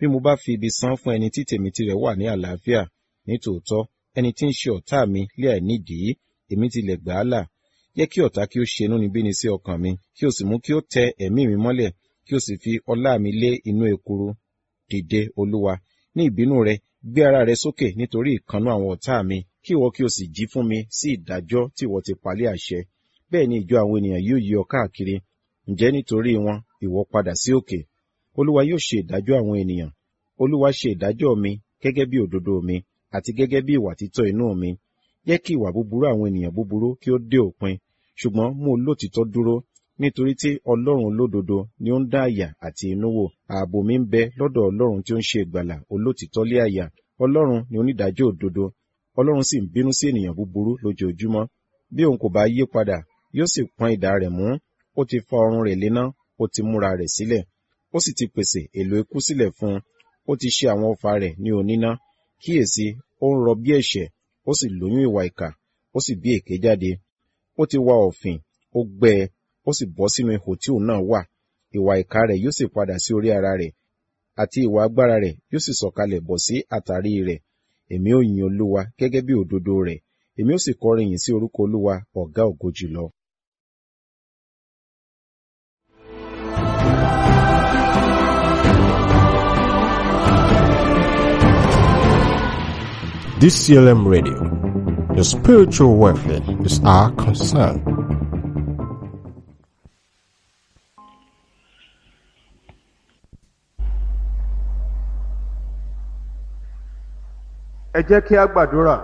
bí mo bá fi ibi san fún ẹni tí tèmi tirẹ̀ wà ní àlàáfíà nítòótọ́ ẹni tí ń ṣe ọ̀tá mi lé àìnídìí èmi tilẹ̀ gbà á là jẹ́ kí ọ̀tá kí ó ṣe inúnibíni sí ọkàn mi kí o sì mú kí ó tẹ ẹ̀mí mi mọ́lẹ̀ kí o sì fi ọlá mi lé inú ekuru dìde olúwa ní ìbínú rẹ gbé ara rẹ sókè nítorí ìkannú àwọn ọ̀tá mi kí ìwọ kí o sì jí fún mi sí ìdájọ́ tí ìwọ ti palẹ̀ àṣẹ bẹ́ẹ̀ ni ìjọ àwọn ènìyàn yóò yí ọ káàkiri ǹjẹ́ nítorí wọn ìwọ padà sí òkè olúwa yóò ṣe ìdájọ́ àwọn ènìyàn olúwa ṣe ìdájọ́ mi gẹ́gẹ́ bí òdodo mi àti gẹ́gẹ́ bí ìwà títọ́ inú mi jẹ́ kí ìwà búburú àwọn ènìyàn búburú kí ó dé òpin ṣùgbọ́n mú olótìtọ́ dúró nítorí tí ọlọ́run olódodo ni ó ń dá àyà àti inú wò ààbò mi ń bẹ lọ́dọ̀ ọlọ́run tí ó ń ṣe ìgbàlà olótìtọ́ lé àyà ọlọ́run ni onídàájọ́ òdodo ọlọ́run sì ń bínú sí ènìyàn búburú lójoojúmọ́ bí òun kò bá yí padà yóò sì pọ́n idà rẹ̀ mú ó ti fa ọrùn rẹ̀ léná ó ti múra rẹ̀ sílẹ̀ ó sì ti pèsè èlò ikú sílẹ̀ fún un ó ti ṣe àwọn ọfà rẹ̀ ní oníná kíyèsí ó ń rọ bí ẹ̀ṣẹ̀ ó sì lóyún ìwà ìkà ó sì bí èké jáde ó ti wa òfin ó gbẹ ẹ ó sì bọ́ sínú ihò tí òun náà wà ìwà ìkà rẹ̀ yóò sì padà sí orí ara rẹ̀ àti ìwà agbára rẹ̀ yóò sì sọ̀kalẹ̀ bọ̀ sí àtàrí rẹ̀ èmi ó yin olúwa gẹ́gẹ́ bí òdodo rẹ̀ èmi ó sì kọrin yìn sí orúkọ olúwa ọ̀gá ògo jùlọ. DCLM Radio. Your spiritual welfare is our concern. ẹ jẹ́ kí a gbàdúrà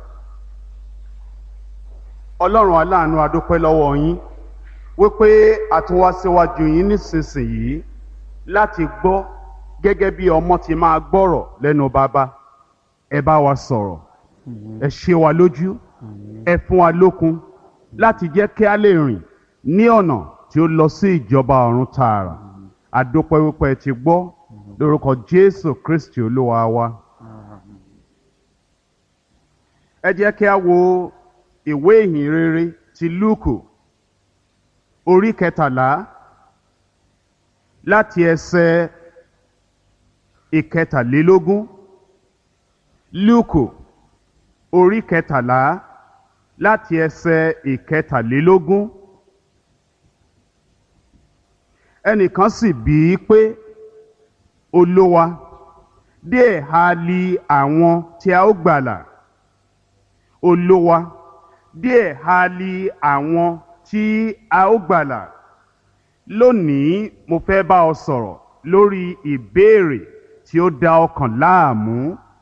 ọlọ́run aláàánú adúpẹ́ lọ́wọ́ yín wípé a tún wá síwájú yín nísinsìnyí láti gbọ́ gẹ́gẹ́ bí ọmọ ti máa gbọ́rọ̀ lẹ́nu bàbá ẹ bá wa sọ̀rọ̀ ẹ ṣe wa lójú ẹ fún wa lókun láti jẹ́ kí a lè rìn ní ọ̀nà tí ó lọ sí ìjọba ọ̀run tààrà adúpẹ́ wípé ẹ ti gbọ́ lórúkọ jésù kristi olúwa wa. ẹ jẹ́ kí a wo ìwé ìhìn rere ti lúùkù orí kẹtàlá láti ẹsẹ̀ ìkẹtàlélógún lúùkù orí kẹtàlá láti ẹsẹ̀ ìkẹtàlélógún ẹnìkan sì bí i pé olówa díẹ̀ ha li àwọn tí a ó gbàlà olówa díẹ̀ ha li àwọn tí a ó gbàlà lónìí mo fẹ́ bá ọ sọ̀rọ̀ lórí ìbéèrè tí ó da ọkàn láàmú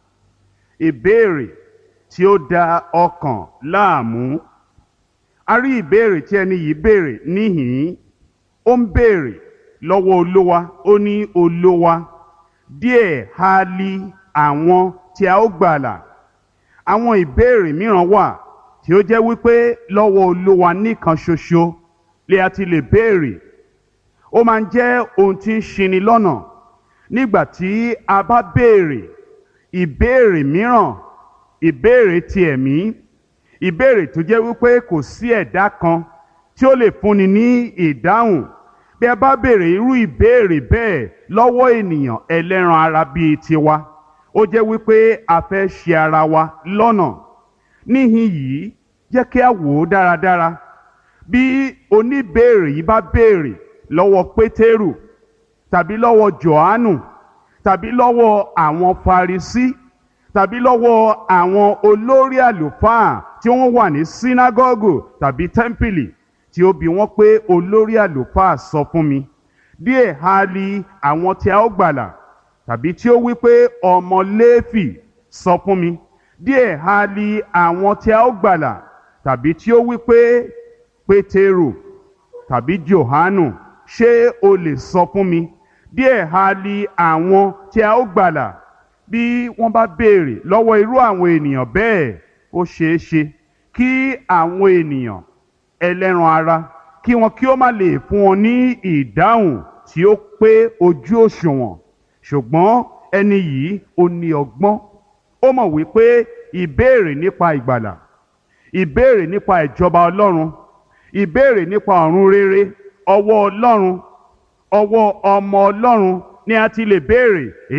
ìbéèrè tí ó da ọkàn láàmú a rí ìbéèrè tí ẹni yìí béèrè níhìn ó ń béèrè lọ́wọ́ olówa ó ní olówa díẹ̀ ha li àwọn tí a ó gbàlà àwọn ìbéèrè mìíràn wà tí ó jẹ́ wípé lọ́wọ́ olówa nìkan ṣoṣo lè a ti lè béèrè ó máa ń jẹ́ ohun tí ń ṣini lọ́nà nígbà tí a bá béèrè ìbéèrè mìíràn ìbéèrè ti ẹ̀mí ìbéèrè tó jẹ́ wípé kò sí ẹ̀dá kan tí ó lè fúnni ní ìdáhùn bí a bá béèrè irú ìbéèrè bẹ́ẹ̀ lọ́wọ́ ènìyàn ẹlẹ́ran ara bíi tiwa ó jẹ́ wípé a fẹ́ ṣe ara wa lọ́nà níhìn yìí jẹ́ kí a wò ó dáradára bí oníbéèrè yìí bá béèrè lọ́wọ́ pétérù tàbí lọ́wọ́ jòhánù tàbí lọ́wọ́ àwọn farisí tàbí lọ́wọ́ àwọn olórí àlùfáà tí wọ́n wà ní sínágọ́gù tàbí tẹ́ḿpìlì tí ó bi wọ́n pé olórí àlùfáà sọ fún mi díẹ̀ ha li àwọn tí a ó gbàlà tàbí tí ó wí pé ọmọ léèfì sọ fún mi díẹ̀ ha li àwọn tí a ó gbàlà tàbí tí ó wí pé pétérù tàbí johanu ṣé o lè sọ fún mi díẹ̀ ha li àwọn tí a ó gbàlà bí wọ́n bá béèrè lọ́wọ́ irú àwọn ènìyàn bẹ́ẹ̀ ó ṣeé ṣe kí àwọn ènìyàn ẹlẹ́ran ara kí wọn kí ó má lè fún wọn ní ìdáhùn tí ó pé ojú òṣùwọ̀n ṣùgbọ́n ẹni yìí ó ní ọgbọ́n ó mọ̀ wípé ìbéèrè nípa ìgbàlà ìbéèrè nípa ìjọba ọlọ́run ìbéèrè nípa ọ̀run rere ọwọ́ ọlọ́run ọwọ́ ọmọ ọlọ́run ni a ti lè béèrè